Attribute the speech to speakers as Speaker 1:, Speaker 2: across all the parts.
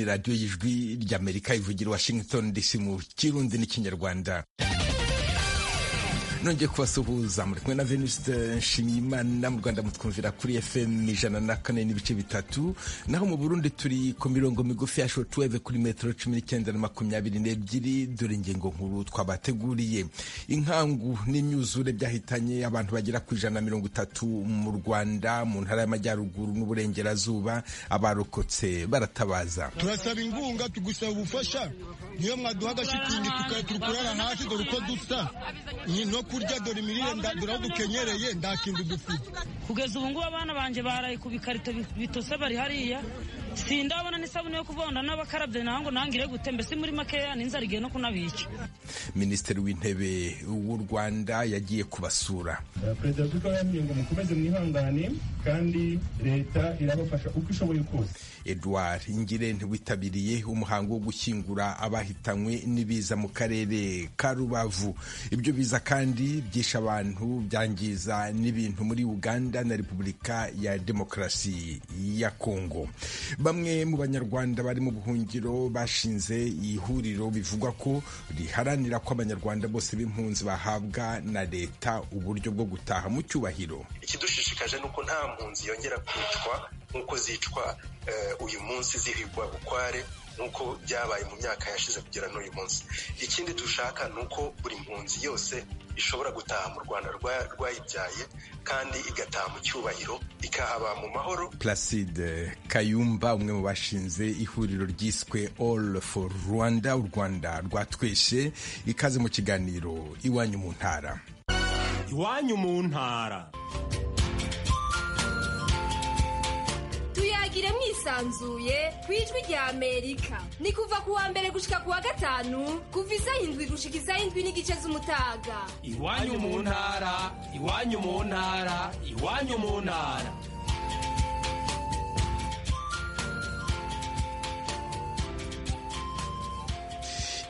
Speaker 1: radiyo y'ijwi ry'amerika ivugira washington dc mu kirundi n'ikinyarwanda nongeye kubasuhuza muri kumwe na venuste nshimiyimana mu rwanda mutwumvira kuri fm ijana na kane n'ibice bitatu naho mu burundi turi ku mirongo migufi ya shortwave kuri metero cumi n'icyenda na makumyabiri n'ebyiri dore ingingo nkuru twabateguriye inkangu n'imyuzure byahitanye abantu bagera ku ijana na mirongo itatu mu rwanda mu ntara y'amajyaruguru n'uburengerazuba abarokotse baratabaza
Speaker 2: turasaba ingunga tugusaba ubufasha niyo mwaduha agashitingi tukurara hasi dore uko dusa no kurya dore imirire dore aho dukenyereye nta kintu dufite
Speaker 3: kugeza ubu ngubu abana banjye baraye ku bikarito bitose bari hariya sindabona n'isabune yo kuvonda n'abakarabye naho ngo ntangire gute mbese muri makeya n'inzara igiye no kunabica
Speaker 1: minisitiri w'intebe w'u rwanda yagiye kubasura
Speaker 4: perezida wa repubulika yababwiye ngo mukomeze mwihangane kandi leta irabafasha uko ishoboye kose
Speaker 1: edouard ingirente witabiriye umuhango wo gushyingura abahitanywe n'ibiza mu karere ka rubavu ibyo biza kandi byishe abantu byangiza n'ibintu muri uganda na repubulika ya demokarasi ya kongo bamwe mu banyarwanda bari mu buhungiro bashinze ihuriro bivugwa ko riharanira ko abanyarwanda bose b'impunzi bahabwa na leta uburyo bwo gutaha mu cyubahiro
Speaker 5: ikidushishikaje ni uko nta mpunzi yongera kwicwa nk'uko zicwa uyu munsi zihigwa bukware nk'uko byabaye mu myaka yashize kugera n'uyu munsi ikindi dushaka ni uko buri mpunzi yose ishobora gutaha mu rwanda rwayibyaye kandi igataha mu cyubahiro ikahaba mu mahoro
Speaker 1: placide kayumba umwe mu bashinze ihuriro ryiswe all for rwanda u rwanda rwatweshe ikaze mu kiganiro iwanyu mu ntara
Speaker 6: iwanyu mu ntara
Speaker 7: tuyagire mwisanzuye ku ijwi rya amerika ni kuva ku wa mbere gushika ku wa gatanu kuva isaha indwi gushika isaha indwi n'igice z'umutaga
Speaker 6: iwanyu mu ntara iwanyu mu ntara iwanyu mu ntara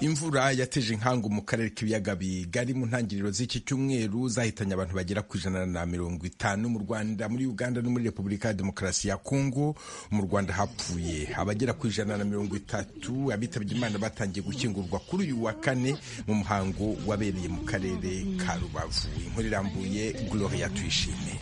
Speaker 1: imvura yateje inkangu mu karere k'ibiyaga bigari mu ntangiriro z'iki cyumweru zahitanye abantu bagera ku ijana na mirongo itanu mu rwanda muri uganda no muri repubulika ya demokarasi ya kongo mu rwanda hapfuye abagera ku ijana na mirongo itatu abitabye imana batangiye gukingurwa kuri uyu wa kane mu muhango wabereye mu karere ka rubavu inkuru irambuye gloria tuyishime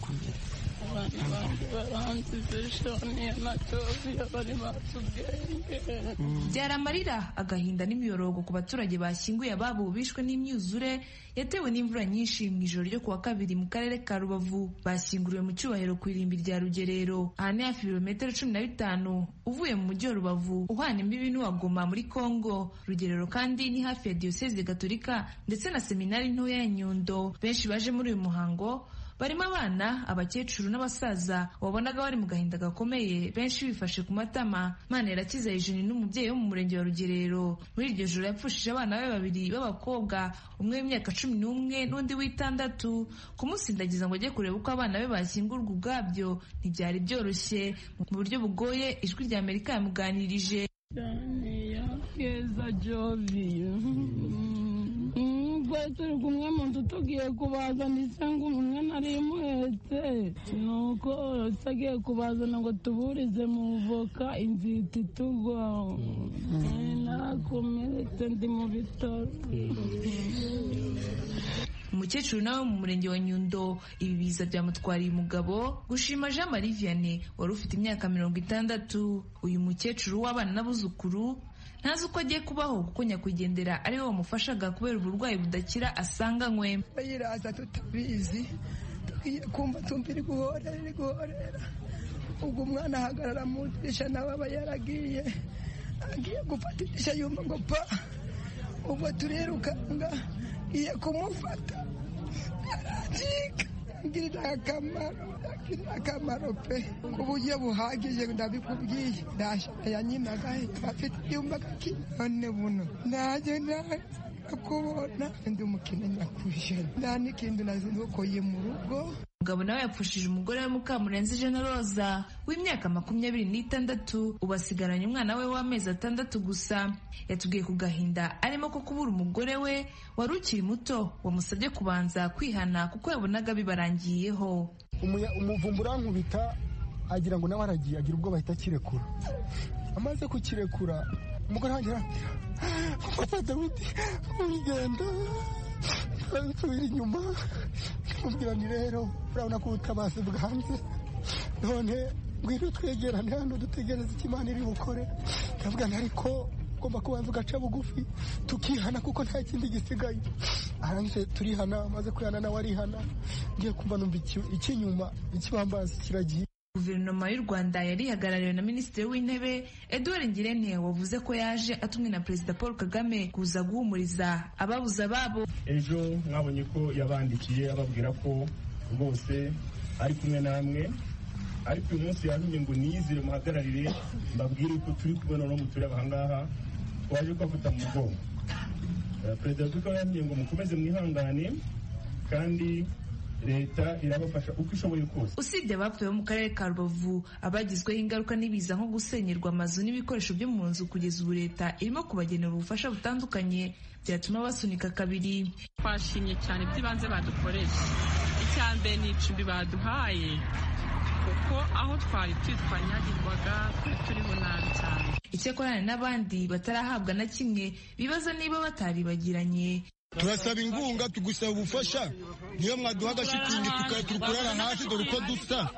Speaker 8: byari amarira agahinda n'imiyorogo ku baturage bashyinguye ababo bishwe n'imyuzure yatewe n'imvura nyinshi mu ijoro ryo ku wa kabiri mu karere ka rubavu bashyinguriwe mu cyubahiro ku irimbi rya rugerero aha ni hafi ibirometero cumi na bitanu uvuye mu mujyi wa rubavu uhana imbibi n'uwagoma muri kongo rugerero kandi ni hafi ya diyoseze gaturika ndetse na seminari ntoya ya nyundo benshi baje muri uyu muhango barimo abana abakecuru n'abasaza wabonaga bari mu gahinda gakomeye benshi bifashe ku matama mana irakiza hejuru n'umubyeyi wo mu murenge wa rugerero muri iryo joro yapfushije abana be babiri b'abakobwa umwe w'imyaka cumi n'umwe n'undi w'itandatu kumusindagiza ngo ajye kureba uko abana be bashyingurwa ubwabyo ntibyari byoroshye mu buryo bugoye ijwi rya amerika yamuganirije
Speaker 9: twari turi kumwe mu nzu tugiye kubaza ndetse ngo umwe nari imuhetse ni uko agiye kubazana ngo tuburize mu voka inziti tugwaho nakomeretse ndi mu bitaro
Speaker 8: umukecuru nawe mu murenge wa nyundo ibi biza byamutwariye umugabo gushima jean marie vianney wari ufite imyaka mirongo itandatu uyu mukecuru w'abana n'abuzukuru ntazi uko agiye kubaho kuko nyakwigendera ari we wamufashaga kubera uburwayi budakira asanga nkwe
Speaker 10: bayiraza tutabizi tugiye kumva tumva iri guhorera iri guhorera ubwo umwana ahagarara mu idirishya nawe aba yaragiye agiye gufata idirishya yumva ngo pa ubwo turirukanga iye kumufata aracika ngirira akamaro ngirira akamaro pe ku buryo buhagije ndabikubwiye ndashaka ya nyina agahita afite ibyumba none buno najye nawe kubona ndi umukene nyakwishe nta n'ikindi nazi nuko ye mu rugo
Speaker 8: umugabo nawe yapfushije umugore we mukamurenzi jana roza w'imyaka makumyabiri n'itandatu ubu asigaranye umwana we w'amezi atandatu gusa yatubwiye ku gahinda arimo ko kubura umugore we wari ukiri muto wamusabye kubanza kwihana kuko yabonaga bibarangiyeho
Speaker 11: umuvumbu urankubita agira ngo nawe aragiye agira ubwoba ahita akirekura
Speaker 2: amaze kukirekura umugore wanjye arambwira papa dawidi urugendo turasubira inyuma ndamubwira ni rero urabona ko ubutabazi bwanze none ngwino twegerane hano dutegereze icyo imana iri bukore ndavuga nti ariko ugomba kubanza ugaca bugufi tukihana kuko nta kindi gisigaye arangije turihana amaze kwihana nawe arihana ngiye kumva numva iki- icy'inyuma ikibambazi kiragiye
Speaker 8: guverinoma y'u rwanda yari ihagarariwe na minisitiri w'intebe edouard ngirente wavuze ko yaje atumwe na perezida paul kagame kuza guhumuriza ababuze ababo
Speaker 4: ejo mwabonye ko yabandikiye ababwira ko rwose ari kumwe namwe ariko uyu munsi yatumye ngo niyizire muhagararire mbabwire ko turi kumwe noneho mutureba ahangaha waje kubafata mu mugongo Eh, perezida wa repubulika yatumye ngo mukomeze mwihangane kandi leta irabafasha uko ishoboye kose
Speaker 8: usibye abapfuye bo mu karere ka rubavu abagizweho ingaruka n'ibiza nko gusenyerwa amazu n'ibikoresho byo mu nzu kugeza ubu leta irimo kubagenera ubufasha butandukanye byatuma basunika kabiri
Speaker 11: twashimye cyane by'ibanze badukoresha icya mbere ni icumbi baduhaye kuko aho twari turi twanyagirwaga twari turiho nabi cyane
Speaker 8: icyakorana n'abandi batarahabwa na kimwe bibaza niba bataribagiranye
Speaker 2: turasaba inkunga tugusaba ubufasha niyo mwaduha agashitingi tukaba turi kurara hasi dore uko dusa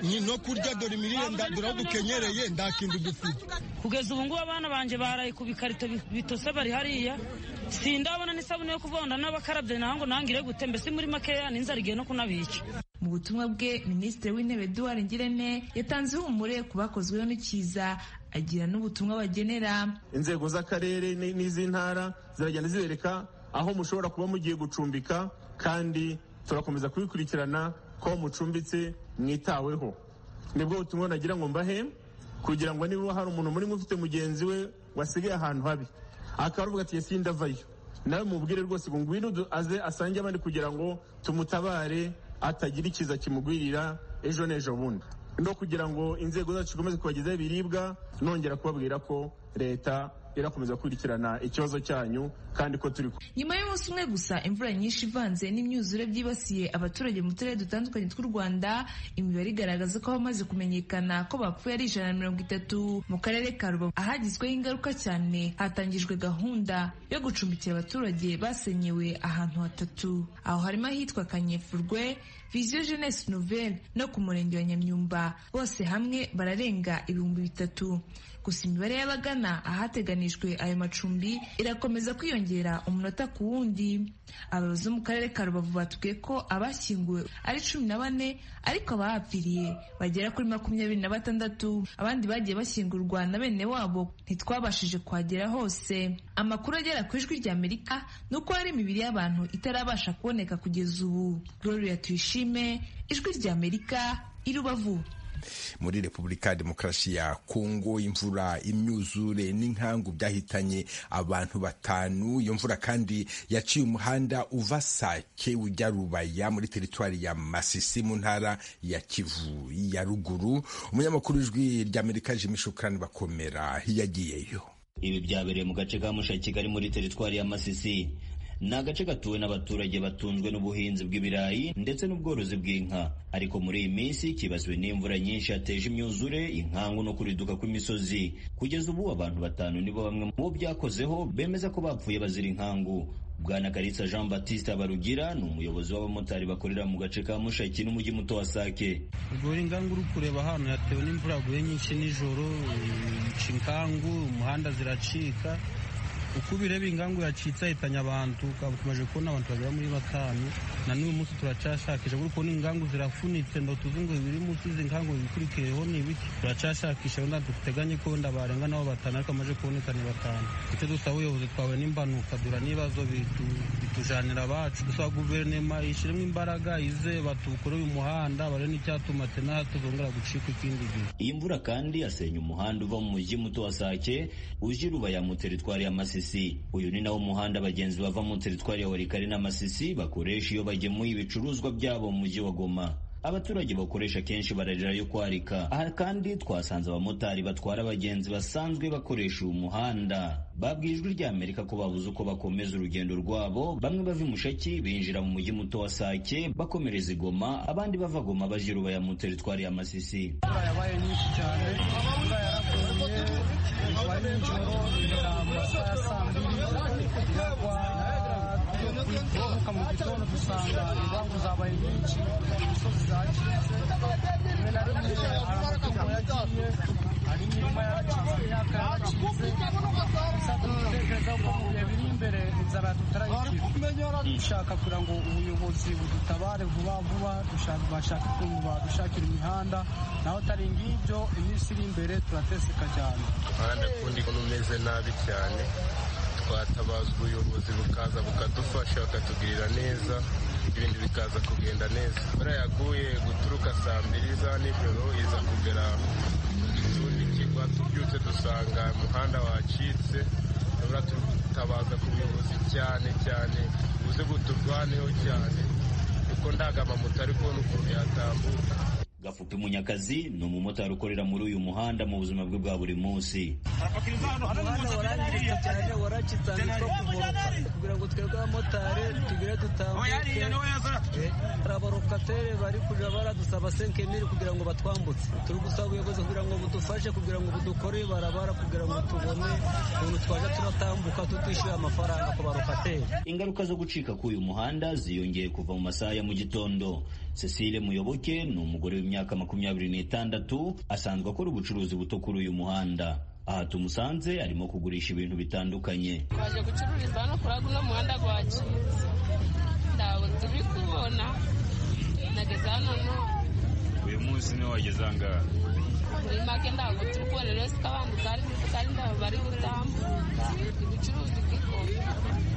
Speaker 2: Ni no kurya dore imirire nda- dore aho dukenyereye nta kintu dufite
Speaker 3: kugeza ubu ngubu abana banjye baraye ku bikarito bi- bitose bari hariya sindabona n'isabune yo kuvonda n'abakarabye naho ngo nangire gute mbese muri makeya n'inzara igiye no kunabica
Speaker 8: mu butumwa bwe minisitiri w'intebe eduard ngirente yatanze ihumure ku bakozweho n'ikiza agira n'ubutumwa bagenera
Speaker 12: inzego z'akarere ni- n'iz'intara ziragenda zibereka aho mushobora kuba mugiye gucumbika kandi turakomeza kubikurikirana ko mucumbitse mwitaweho nibwo butumwa nagira ngo mbahe kugira ngo niba hari umuntu muri mwe ufite mugenzi we wasigaye ahantu habi akaba aravuga ati yesi ndavayo nawe mubwire rwose ngo ngwino du- aze asange abandi kugira ngo tumutabare atagira ikiza kimugwirira ejo n'ejo bundi no kugira ngo inzego zacu zikomeze kubagezaho ibiribwa nongera kubabwira ko leta irakomeza gukurikirana ikibazo cyanyu kandi ko turi ku-
Speaker 8: nyuma y'umunsi umwe gusa imvura nyinshi ivanze n'imyuzure byibasiye abaturage mu turere dutandukanye tw'u rwanda imibare igaragaza ko hamaze kumenyekana ko bapfuye ari ijana na mirongo itatu mu karere ka rubavu ahagizweho ingaruka cyane hatangijwe gahunda yo gucumbikira abaturage basenyewe ahantu hatatu aho harimo ahitwa kanyefurwe viziyo jeunesse nouvelle no ku murenge wa nyamyumba bose hamwe bararenga ibihumbi bitatu gusa imibare y'abagana ahateganijwe ayo macumbi irakomeza kwiyongera umunota ku wundi abayobozi bo mu karere ka rubavu batubwiye ko abashyinguwe ari cumi na bane ariko abahapfiriye bagera kuri makumyabiri na batandatu abandi bagiye bashyingurwa na bene wabo ntitwabashije kuhagera hose amakuru agera ku ijwi rya amerika ni uko hari imibiri y'abantu itarabasha kuboneka kugeza ubu gloria tuyishime ijwi rya amerika i rubavu
Speaker 1: muri repubulika ya demokarasi ya kongo imvura imyuzure n'inkangu byahitanye abantu batanu iyo mvura kandi yaciye umuhanda uva sake ujya rubaya muri teritwari ya masisi mu ntara ya kivu ya ruguru umunyamakuru w'ijwi ry'amerika jimi shukrani bakomera yagiyeyo
Speaker 13: Ibi byabereye mu gace ka Mushaki kari muri teritwari ya Masisi. Ni agace gatuwe n'abaturage batunzwe n'ubuhinzi bw'ibirayi ndetse n'ubworozi bw'inka. Ariko muri iyi minsi kibasiwe n'imvura nyinshi yateje imyuzure, inkangu no kuriduka kw'imisozi. Kugeza ubu abantu batanu nibo bamwe mu bo byakozeho bemeza ko bapfuye bazira inkangu. Bwana Karitsa Jean Baptiste Barugira ni umuyobozi w'abamotari bakorera mu gace ka Mushaki n'umujyi muto wa Sake.
Speaker 14: Gori ngangu uri kureba hano yatewe n'imvura yaguye nyinshi nijoro ica inkangu umuhanda ziracika uko ubireba ingangu yacitse ahitanye abantu ukaba tumaze kubona abantu bagera muri batanu na n'uyu munsi turacashakisha uri kubona ingangu zirafunitse ndo tuzi ngo biri munsi izi ngangu bikurikiyeho ni ibiki turacashakisha wenda duteganye ko wenda barenga nabo batanu ariko amaze kuboneka ni batanu icyo dusaba ubuyobozi twawe n'imbanuka dura n'ibibazo bitu- bitujanira abacu dusaba guverinoma ishyiremo imbaraga ize batukore uyu muhanda barebe n'icyatuma tena tuzongera gucika ikindi gihe
Speaker 13: Iyi mvura kandi yasenya umuhanda uva mu mujyi muto wa Sake uje Rubaya mu teritwari ya Masisi. Uyu ni nawo muhanda abagenzi bava mu teritwari ya Walikale na Masisi bakoresha iyo bagemuye ibicuruzwa byabo mu mujyi wa Goma. Abaturage bakoresha kenshi bararira yo kwarika. Aha kandi twasanze abamotari batwara abagenzi basanzwe bakoresha uyu muhanda. Babwiye ijwi rya Amerika ko babuze uko bakomeza urugendo rwabo, bamwe bava i Mushaki binjira mu mujyi muto wa Sake bakomereza i Goma, abandi bava Goma baja i Rubaya mu teritwari ya Masisi.
Speaker 14: yabaye nyinshi cyane imvura yaraguye
Speaker 2: kuva nijoro bigera mu masaha ya saa mbiri biragwa tukamuka mu gitondo dusanga ibangu zabaye nyinshi imisozi zacitse rimwe na rimwe hari amatungo yagiye hari imirima yacitse imyaka yaracitse gusa dutekereza ko mu bihe biri imbere inzara tutarayikira dushaka kugira ngo ubuyobozi budutabare vuba vuba dushaka bashaka ukuntu badushakira imihanda naho atari ngibyo iminsi iri imbere turateseka cyane
Speaker 15: ndakunda ukuntu umeze nabi cyane twatabaza ubuyobozi bukaza bukadufasha bakatugirira neza ibintu bikaza kugenda neza imvura yaguye guturuka saa mbiri za nijoro iza kugera igitundi kigwa tubyutse dusanga umuhanda wacitse urabona tutabaza ku buyobozi cyane cyane buze buturwaneho cyane kuko ndagamamoto ari kubona ukuntu yatambuka
Speaker 13: gafupi munyakazi ni umumotari ukorera muri uyu muhanda mu buzima bwe bwa buri munsi
Speaker 16: umuhanda warangiritse cyane waracitse ahantu two kuvuruka kugira ngo twebwe abamotari tugire dutambuke hari abarokateri bari kujya baradusaba senkemiri kugira ngo batwambutse turi gusaba ubuyobozi kugira ngo budufashe kugira ngo budukore barabara kugira ngo tubone ukuntu twaje turatambuka tutishyuye amafaranga ku barokateri
Speaker 13: ingaruka zo gucika k'uyu muhanda ziyongeye kuva mu masaha ya mu gitondo cecile muyoboke ni umugore w'imyaka makumyabiri n'itandatu asanzwe akora ubucuruzi buto kuri uyu muhanda aha tumusanze arimo kugurisha ibintu bitandukanye
Speaker 17: twaje gucururiza hano kuri uno muhanda wacu ntabwo turi kubona nageze hano none
Speaker 18: uyu munsi niwe wageze ahangaha
Speaker 17: muri make ntabwo turi kubona rero ko abantu kandi kandi ntabwo bari gutambuka ubucuruzi bw'ikoma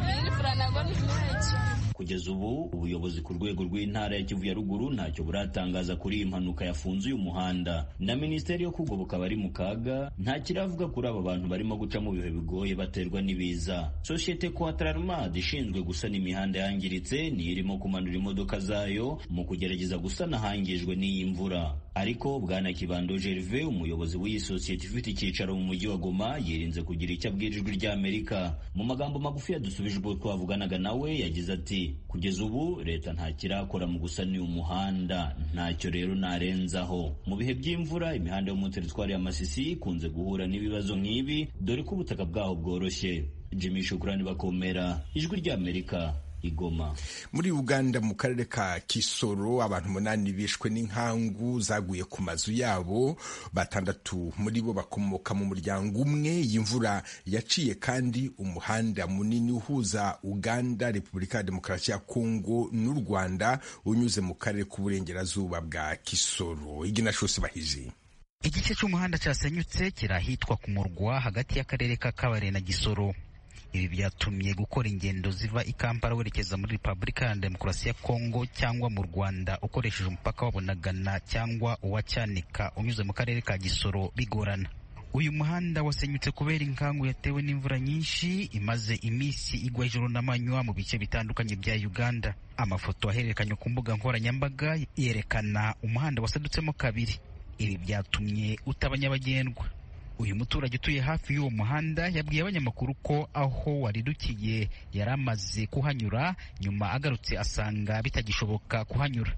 Speaker 17: n'iri fura ntabwo ni menshi
Speaker 13: kugeza ubu ubuyobozi ku rwego rw'intara ya kivu ya ruguru ntacyo buratangaza kuri iyi mpanuka yafunze uyu muhanda na minisiteri yo kugoboka abari mu kaga nta kiravuga kuri aba bantu barimo guca mu bihe bigoye baterwa n'ibiza sosiyete quatrarmad ishinzwe gusana imihanda yangiritse niyo irimo kumanura imodoka zayo mu kugerageza gusana ahangijwe n'iyi mvura ariko bwana kibando gerve umuyobozi w'iyi sosiyete ifite icyicaro mu mujyi wa goma yirinze kugira icyo abwira ijwi ry'amerika mu magambo magufi yadusubije ubwo twavuganaga nawe yagize ati kugeza ubu leta nta kirakora mu gusana uyu muhanda ntacyo rero narenzaho mu bihe by'imvura imihanda yo mu teritwari ya masisi ikunze guhura n'ibibazo nk'ibi dore ko ubutaka bwaho bworoshye jimmy shukurani bakomera ijwi ry'amerika igoma
Speaker 1: muri uganda mu karere ka kisoro abantu umunani bishwe n'inkangu zaguye ku mazu yabo batandatu muri bo bakomoka mu muryango umwe iyi mvura yaciye kandi umuhanda munini uhuza uganda repubulika ya demokarasi ya kongo n'u rwanda unyuze mu karere k'uburengerazuba bwa kisoro iginashose bahizi
Speaker 19: igice cy'umuhanda cyasenyutse kirahitwa ku murwa hagati y'akarere ka kabare na gisoro ibi byatumye gukora ingendo ziva i kampala werekeza muri repubulika ya demokarasi ya kongo cyangwa mu rwanda ukoresheje umupaka wabo na gana cyangwa uwa cyanika unyuze mu karere ka gisoro bigorana uyu muhanda wasenyutse kubera inkangu yatewe n'imvura nyinshi imaze iminsi igwa ijoro n'amanywa mu bice bitandukanye bya uganda amafoto ahererekanywa ku mbuga nkoranyambaga yerekana umuhanda wasadutsemo kabiri ibi byatumye utaba nyabagendwa uyu muturage utuye hafi y'uwo muhanda yabwiye abanyamakuru ko aho waridukiye yari amaze kuhanyura nyuma agarutse asanga bitagishoboka kuhanyura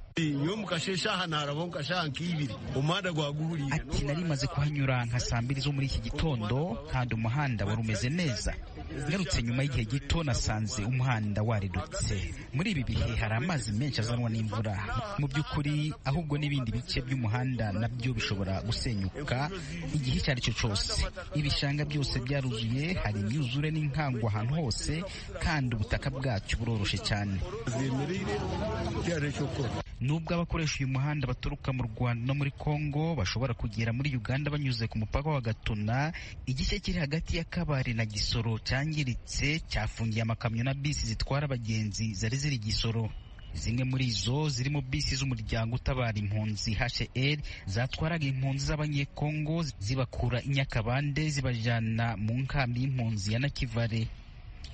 Speaker 19: ati nari maze kuhanyura nka saa mbiri zo muri iki gitondo kandi umuhanda wari umeze neza ngarutse nyuma y'igihe gito nasanze umuhanda waridutse muri ibi bihe hari amazi menshi azanwa n'imvura mu by'ukuri ahubwo n'ibindi bice by'umuhanda nabyo bishobora gusenyuka igihe icyo ari cyo cyose ibishanga byose byaruzuye hari imyuzure n'inkangu ahantu hose kandi ubutaka bwacyo buroroshye cyane nubwo abakoresha uyu muhanda baturuka mu rwanda no muri congo bashobora kugera muri uganda banyuze ku mupaka wa gatuna igice kiri hagati ya kabare na gisoro cyangiritse cyafungiye amakamyo na bisi zitwara abagenzi zari ziri gisoro zimwe muri zo zirimo bisi z'umuryango utabara impunzi HL zatwaraga impunzi z'abanyekongo zibakura i Nyakabande zibajyana mu nkambi y'impunzi ya Nakivale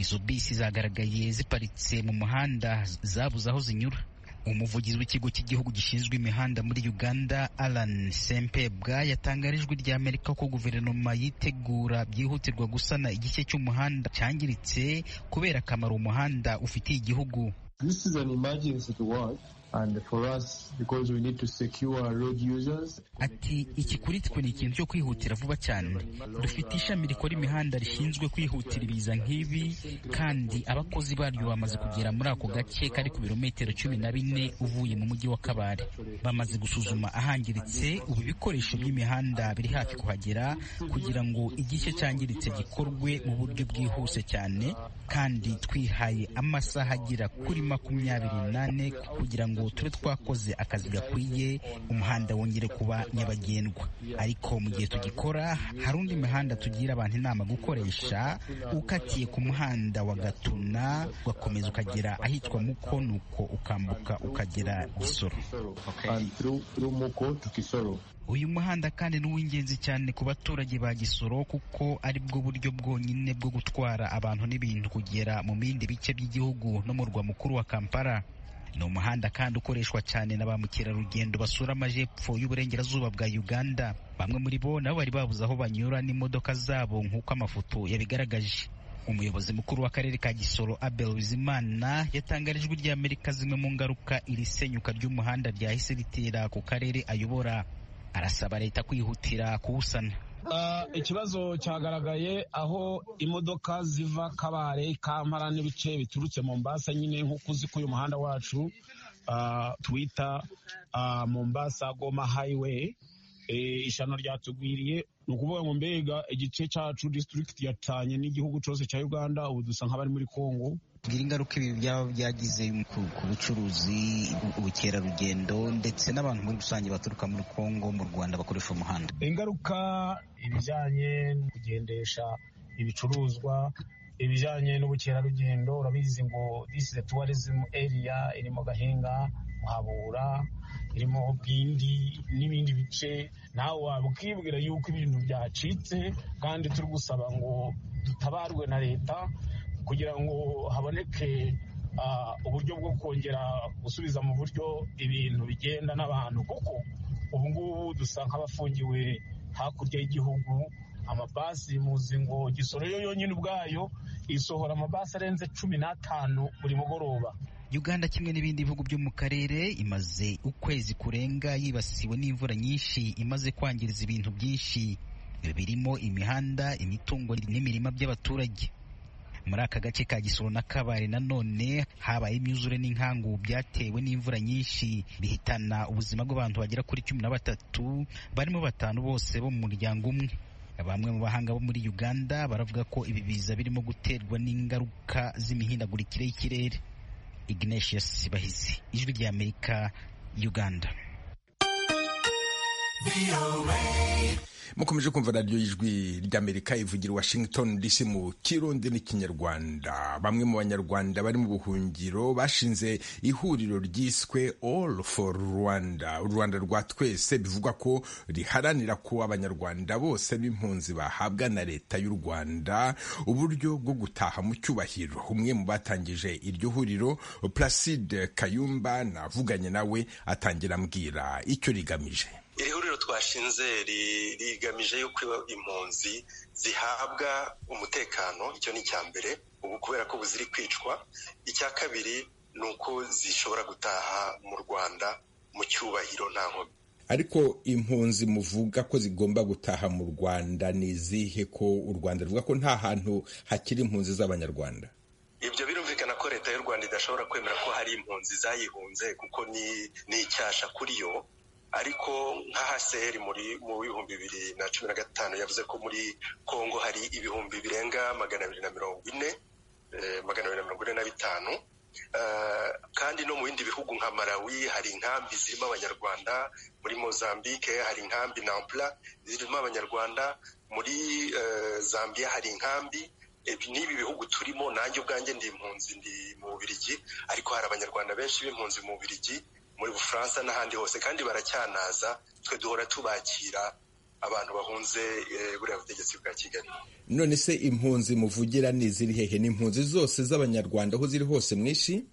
Speaker 19: izo bisi zagaragaye ziparitse mu muhanda zabuze aho zinyura umuvugizi w'ikigo cy'igihugu gishinzwe imihanda muri uganda alan sempebwa yatangarijwe rya amerika ko guverinoma yitegura byihutirwa gusana igice cy'umuhanda cyangiritse kubera akamaro umuhanda ufitiye igihugu ati iki kuri twe ni ikintu cyo kwihutira vuba cyane dufite ishami rikora imihanda rishinzwe kwihutira ibiza nk'ibi kandi abakozi baryo bamaze kugera muri ako gace kari ku birometero cumi na bine uvuye mu mujyi wa kabare bamaze gusuzuma ahangiritse ubu ibikoresho by'imihanda biri hafi kuhagera kugira ngo igice cyangiritse gikorwe mu buryo bwihuse cyane kandi twihaye amasaha agera kuri makumyabiri n'ane kugira ngo tube twakoze akazi gakwiye umuhanda wongere kuba nyabagendwa ariko mu gihe tugikora hari undi mihanda tugira abantu inama gukoresha ukatiye ku muhanda wa gatuna ugakomeza ukagera ahitwa muko nuko ukambuka ukagera gisoro uyu muhanda kandi ni uw'ingenzi cyane ku baturage ba gisoro kuko ari bwo buryo bwonyine bwo gutwara abantu n'ibintu kugera mu bindi bice by'igihugu no mu murwa mukuru wa kampala ni umuhanda kandi ukoreshwa cyane na ba mukerarugendo basura amajepfo y'uburengerazuba bwa uganda bamwe muri bo nabo bari babuze aho banyura n'imodoka zabo nk'uko amafoto yabigaragaje umuyobozi mukuru w'akarere ka gisoro abel bizimana yatangarijwe ry'amerika zimwe mu ngaruka iri senyuka ry'umuhanda ryahise ritera ku karere ayobora arasaba leta kwihutira kuwusana
Speaker 20: ikibazo cyagaragaye aho imodoka ziva kabare kampara n'ibice biturutse mu mbasa nyine nk'uko uzi ko uyu muhanda wacu twita mu mbasa goma hayiweyi ishano ryatugwiriye ni ukuvuga ngo mbega igice cyacu disitirigiti yatanye n'igihugu cyose cya uganda ubu dusa nk'abari muri congo
Speaker 19: bwira ingaruka ibi byaba byagize ku bucuruzi ubukerarugendo ndetse n'abantu muri rusange baturuka muri congo mu rwanda bakoresha umuhanda
Speaker 20: ingaruka ibijyanye no kugendesha ibicuruzwa ibijyanye n'ubukerarugendo urabizi ngo disi de tuwarizimu eriya irimo gahinga muhabura irimo bwindi n'ibindi bice nawe waba ukibwira yuko ibintu byacitse kandi turi gusaba ngo dutabarwe na leta kugira ngo haboneke uburyo bwo kongera gusubiza mu buryo ibintu bigenda n'abantu kuko ubu ngubu dusa nk'abafungiwe hakurya y'igihugu amabasi muzi ngo gisoro yo yonyine ubwayo isohora amabasi arenze cumi n'atanu buri mugoroba
Speaker 19: uganda kimwe n'ibindi bihugu byo mu karere imaze ukwezi kurenga yibasiwe n'imvura nyinshi imaze kwangiriza ibintu byinshi birimo imihanda imitungo n'imirima by'abaturage muri aka gace ka gisoro na kabare nanone habaye imyuzure n'inkangu byatewe n'imvura nyinshi bihitana ubuzima bw'abantu bagera kuri cumi na batatu barimo batanu bose bo mu muryango umwe bamwe mu bahanga bo muri uganda baravuga ko ibi biza birimo guterwa n'ingaruka z'imihindagurikire y'ikirere ignatius bahizi ijwi rya amerika uganda
Speaker 1: mukomeje kumva radiyo y'ijwi ry'amerika ivugira washington dc mu kirundi n'ikinyarwanda bamwe mu banyarwanda bari mu buhungiro bashinze ihuriro ryiswe all for rwanda urwanda rwa twese bivugwa ko riharanira ko abanyarwanda bose b'impunzi bahabwa na leta y'u rwanda uburyo bwo gutaha mu cyubahiro umwe mu batangije iryo huriro placide kayumba navuganye nawe atangira ambwira icyo rigamije
Speaker 5: iri huriro twashinze rigamije yuko impunzi zihabwa umutekano icyo ni icya mbere ubu kubera ko ubu ziri kwicwa icya kabiri ni uko zishobora gutaha mu rwanda mu cyubahiro nta nkomyi
Speaker 1: ariko impunzi muvuga ko zigomba gutaha mu rwanda ni izihe ko u rwanda ruvuga ko nta hantu hakiri impunzi z'abanyarwanda
Speaker 5: ibyo birumvikana ko leta y'u rwanda idashobora kwemera ko hari impunzi zayihunze kuko ni icyasha kuri yo ariko nka haseri muri mu bihumbi bibiri na cumi na gatanu yavuze ko muri kongo hari ibihumbi birenga magana abiri na mirongo ine magana abiri na mirongo ine na bitanu kandi no mu bindi bihugu nka malawi hari inkambi zirimo abanyarwanda muri mozambique hari inkambi nampula zirimo abanyarwanda muri zambia hari inkambi n'ibi bihugu turimo nanjye ubwanjye ndi impunzi ndi mu bubirigi ariko hari abanyarwanda benshi b'impunzi mu bubirigi muri bufaransa n'ahandi hose kandi baracyanaza twe duhora tubakira abantu bahunze buriya butegetsi bwa kigali
Speaker 1: none se impunzi muvugira ni iziri hehe ni impunzi zose z'abanyarwanda aho ziri hose mu isi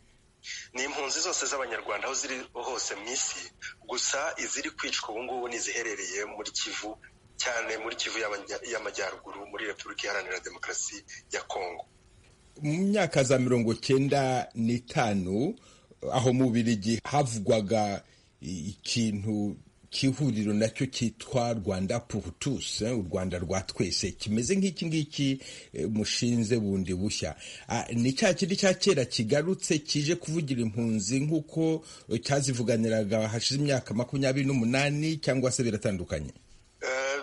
Speaker 5: ni impunzi zose z'abanyarwanda aho ziri hose mu isi gusa iziri kwicwa ubu ngubu ni iziherereye muri kivu cyane muri kivu y'amajyaruguru muri repubulika iharanira demokarasi ya kongo
Speaker 1: mu myaka za mirongo cyenda n'itanu aho mu Bubirigi havugwaga ikintu cy'ihuriro nacyo cyitwa rwanda purutusi u rwanda rwa twese kimeze nk'iki ngiki mushinze bundi bushya ni cya kindi cya kera kigarutse kije kuvugira impunzi nk'uko cyazivuganiraga hashize imyaka makumyabiri n'umunani cyangwa se biratandukanye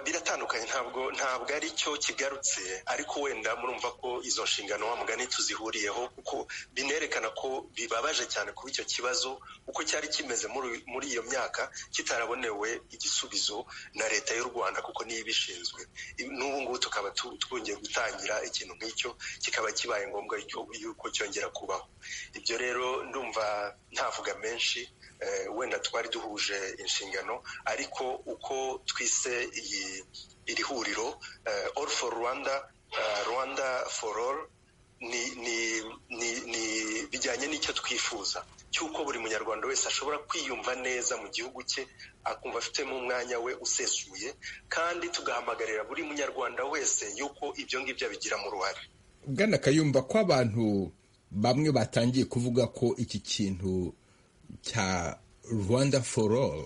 Speaker 5: biratandukanye ntabwo ntabwo ari cyo kigarutse ariko wenda murumva ko izo nshingano wa mugani tuzihuriyeho kuko binerekana ko bibabaje cyane kuba icyo kibazo uko cyari kimeze muri iyo myaka kitarabonewe igisubizo na leta y'u rwanda kuko niyo ibishinzwe n'ubu ngubu tukaba twongeye gutangira ikintu nk'icyo kikaba kibaye ngombwa yuko cyongera kubaho ibyo rero ndumva ntavuga menshi wenda twari duhuje inshingano ariko uko twise iyi iri huriro all for rwanda rwanda for all ni bijyanye n'icyo twifuza cy'uko buri munyarwanda wese ashobora kwiyumva neza mu gihugu cye akumva afitemo umwanya we usesuye kandi tugahamagarira buri munyarwanda wese y'uko ibyo ngibyo abigiramo uruhare
Speaker 1: bwana kayumba ko abantu bamwe batangiye kuvuga ko iki kintu cya rwanda for all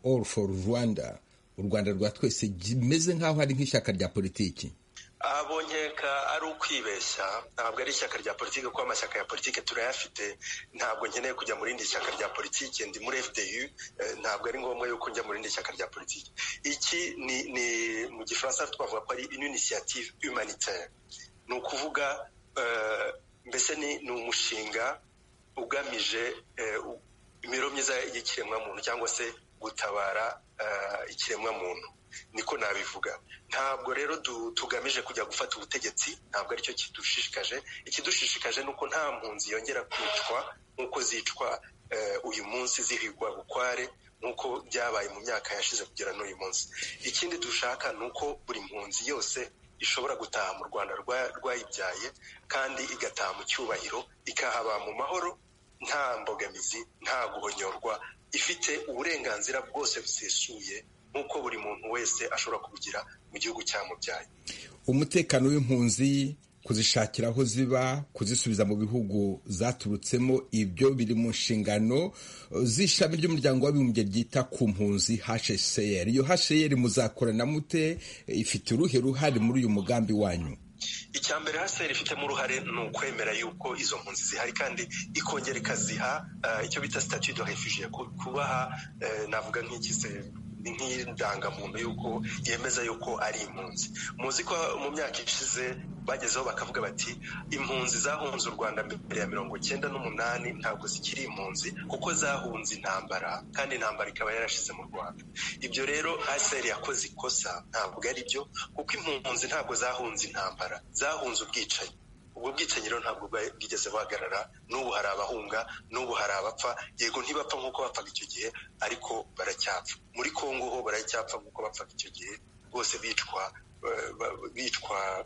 Speaker 1: all for rwanda u rwanda rwa twese rimeze nk'aho ari nk'ishyaka rya politiki
Speaker 5: abonkeka ari ukwibeshya ntabwo ari ishyaka rya politiki kuko amashyaka ya politiki turayafite ntabwo nkeneye kujya mu rindi shyaka rya politiki ndi muri fdu ntabwo ari ngombwa yuko njya mu rindi shyaka rya politiki iki ni mu gifaransa twavuga ko ari inisiyative humanitaire ni ukuvuga mbese ni umushinga ugamije imibereho myiza y'ikiremwamuntu cyangwa se gutabara ikiremwamuntu niko nabivuga ntabwo rero tugamije kujya gufata ubutegetsi ntabwo aricyo kidushishikaje ikidushishikaje ni uko nta mpunzi yongera kwicwa nk'uko zicwa uyu munsi zihigwa bukware nk'uko byabaye mu myaka yashize kugera n'uyu munsi ikindi dushaka ni uko buri mpunzi yose ishobora gutaha mu rwanda rwayibyaye kandi igataha mu cyubahiro ikahaba mu mahoro nta mbogamizi nta guhonyorwa ifite uburenganzira bwose busesuye nk'uko buri muntu wese ashobora kubugira mu gihugu cyamubyaye
Speaker 1: umutekano w'impunzi kuzishakira aho ziba kuzisubiza mu bihugu zaturutsemo ibyo biri mu nshingano z'ishami ry'umuryango w'abibumbye ryita ku mpunzi hcr iyo hcr muzakorana mute ifite uruhe ruhare muri uyu mugambi wanyu
Speaker 5: icya mbere haseri ifitemo uruhare ni ukwemera yuko izo mpunzi zihari kandi ikongera ikaziha icyo bita sitati do refugiye kubaha navuga nk'ikize nk'indangamuntu y'uko yemeza yuko ari impunzi muzi ko mu myaka ishize bagezeho bakavuga bati impunzi zahunze u rwanda mbere ya mirongo icyenda n'umunani ntabwo zikiri impunzi kuko zahunze intambara kandi intambara ikaba yarashize mu rwanda ibyo rero aseri yakoze ikosa ntabwo ari byo kuko impunzi ntabwo zahunze intambara zahunze ubwicanyi ubwo bwicanyi rero ntabwo bwigeze buhagarara n'ubu hari abahunga n'ubu hari abapfa yego ntibapfa nk'uko bapfaga icyo gihe aracyapfa baracyapfa muri congo ho baracyapfa nk'uko bapfaga icyo gihe bose bicwa bicwa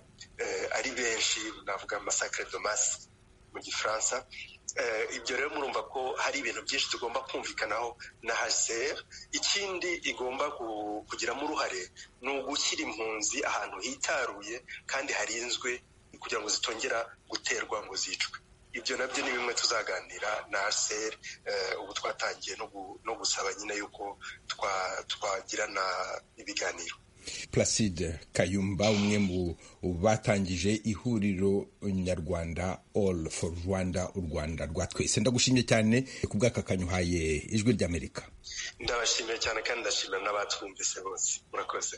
Speaker 5: ari benshi navuga masakire domasi mu gifaransa ibyo rero murumva ko hari ibintu byinshi tugomba kumvikanaho na hcr ikindi igomba kugiramo uruhare ni ugushyira impunzi ahantu hitaruye kandi harinzwe kugira ngo zitongera guterwa ngo zicwe ibyo nabyo ni bimwe tuzaganira na hcr ubu twatangiye no gusaba nyine yuko twagirana ibiganiro
Speaker 1: Placide Kayumba umwe mu batangije ihuriro nyarwanda all for Rwanda u Rwanda rwa twese ndagushimye cyane ku bw'akakanyuhaye ijwi ry'Amerika
Speaker 5: ndabashimiye cyane kandi ndashimira n'abatwumvise bose murakoze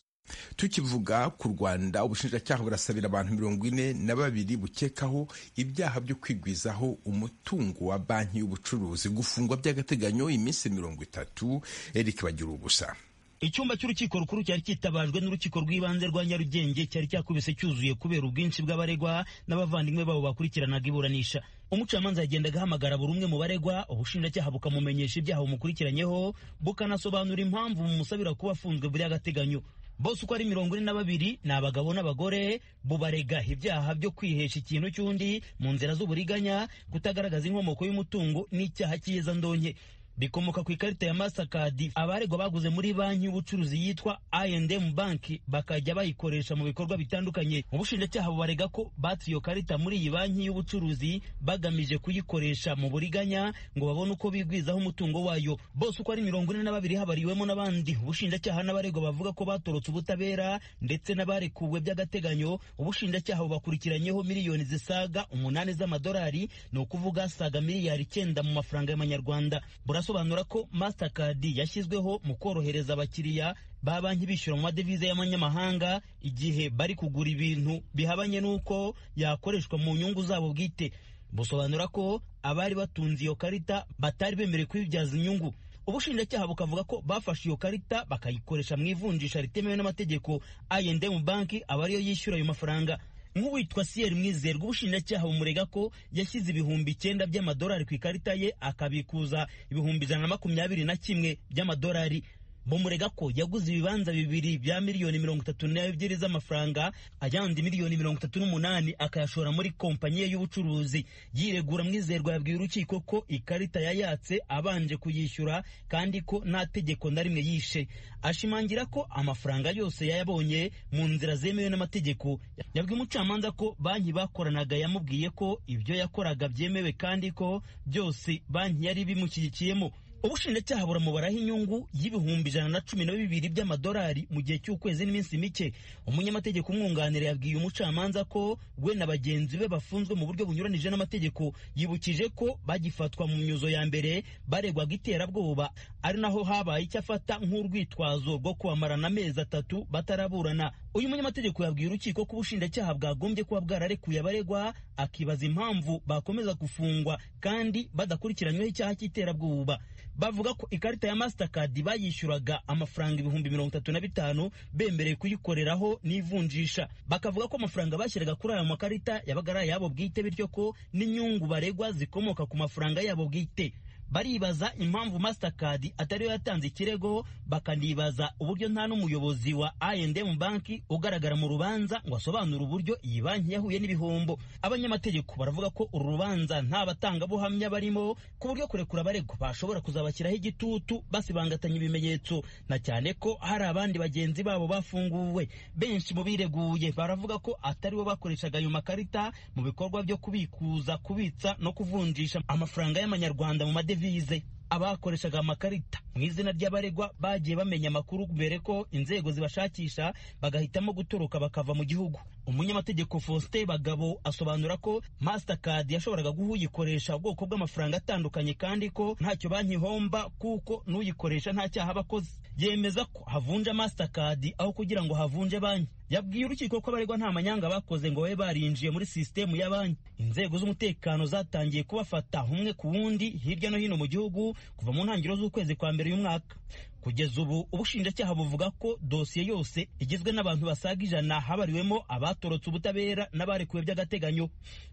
Speaker 1: tukivuga ku rwanda ubushinjacyaha burasabira abantu mirongo ine na babiri bukekaho ibyaha byo kwigwizaho umutungo wa banki y'ubucuruzi gufungwa by'agateganyo iminsi mirongo itatu eric bagira ubusa
Speaker 21: icyumba cy'urukiko rukuru cyari cyitabajwe n'urukiko rw'ibanze rwa nyarugenge cyari cyakubise cyuzuye kubera ubwinshi bw'abaregwa n'abavandimwe babo bakurikiranaga iburanisha umucamanza yagendaga ahamagara buri umwe mu baregwa ubushinjacyaha bukamumenyesha ibyaha bumukurikiranyeho bukanasobanura impamvu bumusabira kuba afunzwe by'agateganyo bose uko ari mirongo ine na babiri ni abagabo n'abagore bubarega ibyaha byo kwihesha ikintu cy'undi mu nzira z'uburiganya kutagaragaza inkomoko y'umutungo n'icyaha cy'iyezandonke rikomoka ku ikarita ya Mastercard abaregwa baguze muri banki y'ubucuruzi yitwa I&M banki bakajya bayikoresha mu bikorwa bitandukanye ubushinjacyaha bubarega ko batuye iyo karita muri iyi banki y'ubucuruzi bagamije kuyikoresha mu buriganya ngo babone uko bigwizaho umutungo wayo bose uko ari mirongo ine na babiri habariwemo n'abandi ubushinjacyaha n'abaregwa bavuga ko batorotse ubutabera ndetse n'abarekuwe by'agateganyo ubushinjacyaha bubakurikiranyeho miliyoni zisaga umunani z'amadolari ni ukuvuga saga miliyari icyenda mu mafaranga y'amanyarwanda burasobanura ko mastercard yashyizweho mu korohereza abakiriya ba banki bishyura mu madevize y'amanyamahanga igihe bari kugura ibintu bihabanye n'uko yakoreshwa mu nyungu zabo bwite busobanura ko abari batunze iyo karita batari bemerewe kuyibyaza inyungu ubushinjacyaha bukavuga ko bafashe iyo karita bakayikoresha mu ivunjisha ritemewe n'amategeko I&M banki aba ariyo yishyura ayo mafaranga nk'uwitwa siyeri mwizerwa ubushinjacyaha bumurega ko yashyize ibihumbi icyenda by'amadolari ku ikarita ye akabikuza ibihumbi ijana na makumyabiri na kimwe by'amadolari bumurega ko yaguze ibibanza bibiri bya miliyoni mirongo itatu n'ebyiri z'amafaranga ayandi miliyoni mirongo itatu n'umunani akayashora muri kompanyi ye y'ubucuruzi yiregura mwizerwa yabwiye urukiko ko ikarita yayatse abanje kuyishyura kandi ko nta tegeko na rimwe yishe ashimangira ko amafaranga yose yayabonye mu nzira zemewe n'amategeko yabwiye umucamanza ko banki bakoranaga yamubwiye ko ibyo yakoraga byemewe kandi ko byose banki yari bimushyigikiyemo ubushinjacyaha buramubaraho inyungu y'ibihumbi ijana na cumi na bibiri by'amadolari mu gihe cy'ukwezi n'iminsi mike umunyamategeko umwunganira yabwiye umucamanza ko we na bagenzi be bafunzwe mu buryo bunyuranije n'amategeko yibukije ko bagifatwa mu myuzo ya mbere baregwaga iterabwoba ari naho habaye icyo afata nk'urwitwazo rwo kubamarana amezi atatu bataraburana uyu munyamategeko yabwiye urukiko ko ubushinjacyaha bwagombye kuba bwararekuye abaregwa akibaza impamvu bakomeza gufungwa kandi badakurikiranyweho icyaha cy'iterabwoba bavuga ko ikarita ya Mastercard bayishyuraga amafaranga ibihumbi mirongo itatu na bitanu bemerewe kuyikoreraho n'ivunjisha bakavuga ko amafaranga bashyiraga kuri aya makarita yabaga ari ayabo bwite bityo ko n'inyungu baregwa zikomoka ku mafaranga yabo bwite baribaza impamvu Mastercard atariyo yatanze ikirego bakanibaza uburyo nta n'umuyobozi wa I&M banki ugaragara mu rubanza ngo asobanure uburyo iyi banki yahuye n'ibihombo abanyamategeko baravuga ko uru rubanza nta batangabuhamya barimo ku buryo kurekura abaregwa bashobora kuzabashyiraho igitutu basibangatanya ibimenyetso na cyane ko hari abandi bagenzi babo bafunguwe benshi mu bireguye baravuga ko ataribo bakoreshaga ayo makarita mu bikorwa byo kubikuza kubitsa no kuvunjisha amafaranga y'amanyarwanda mu madeni devize abakoreshaga amakarita mu izina ry'abaregwa bagiye bamenya amakuru mbere ko inzego zibashakisha bagahitamo gutoroka bakava mu gihugu umunyamategeko faustin bagabo asobanura ko mastercard yashoboraga guhuyikoresha ubwoko bw'amafaranga atandukanye kandi ko ntacyo banki ihomba kuko n'uyikoresha nta cyaha aba akoze yemeza ko havunja mastercard aho kugira ngo havunje banki yabwiye urukiko ko abaregwa nta manyanga bakoze ngo babe barinjiye muri sisitemu ya banki inzego z'umutekano zatangiye kubafata umwe ku wundi hirya no hino mu gihugu kuva mu ntangiriro z'ukwezi kwa mbere y'umwaka kugeza ubu ubushinjacyaha buvuga ko dosiye yose igizwe n'abantu basaga ijana habariwemo abatorotse ubutabera n'abarekuwe by'agateganyo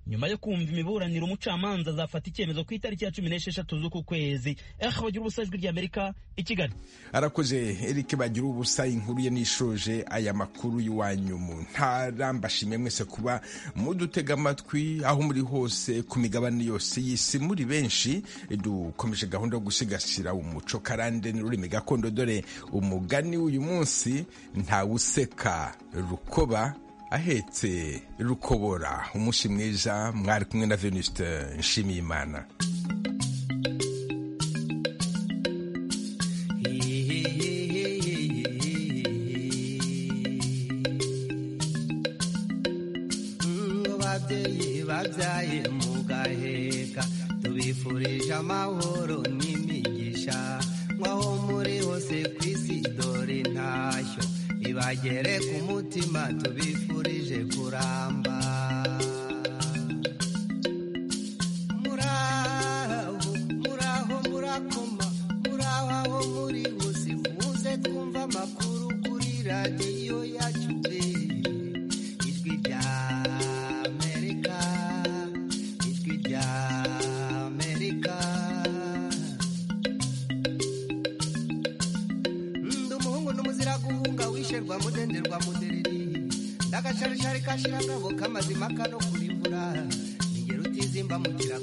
Speaker 21: nyuma yo kumva imiburaniro umucamanza azafata icyemezo ku itariki ya cumi n'esheshatu z'uku kwezi ehe bagira ubusa ijwi ry'amerika i kigali
Speaker 1: arakoze eric bagira ubusa inkuru ye nishoje aya makuru y'iwanyu mu ntara mbashimiye mwese kuba mudutega amatwi aho muri hose ku migabane yose y'isi muri benshi dukomeje gahunda yo gusigasira umuco karande n'ururimi gakondo dore umugani w'uyu munsi ntawuseka rukoba ahetse rukobora umunsi mwiza mwari kumwe na venuste nshimiyimana
Speaker 7: ababyeyi babyaye mu gaheka tubifurije amahoro n'imigisha aho muri hose ku isi dore ntashyo ibagere ku mutima tubifurije kuramba muraho muraho murakoma muraho aho muri hose muze twumva amakuru kuri radiyo yacu pe ijwi rya amerika ijwi rya amerika guhunga mudenderwa mudereri ndagacarishari kashira ngabo kamazima kano kuri imvura ingero utizimba mugira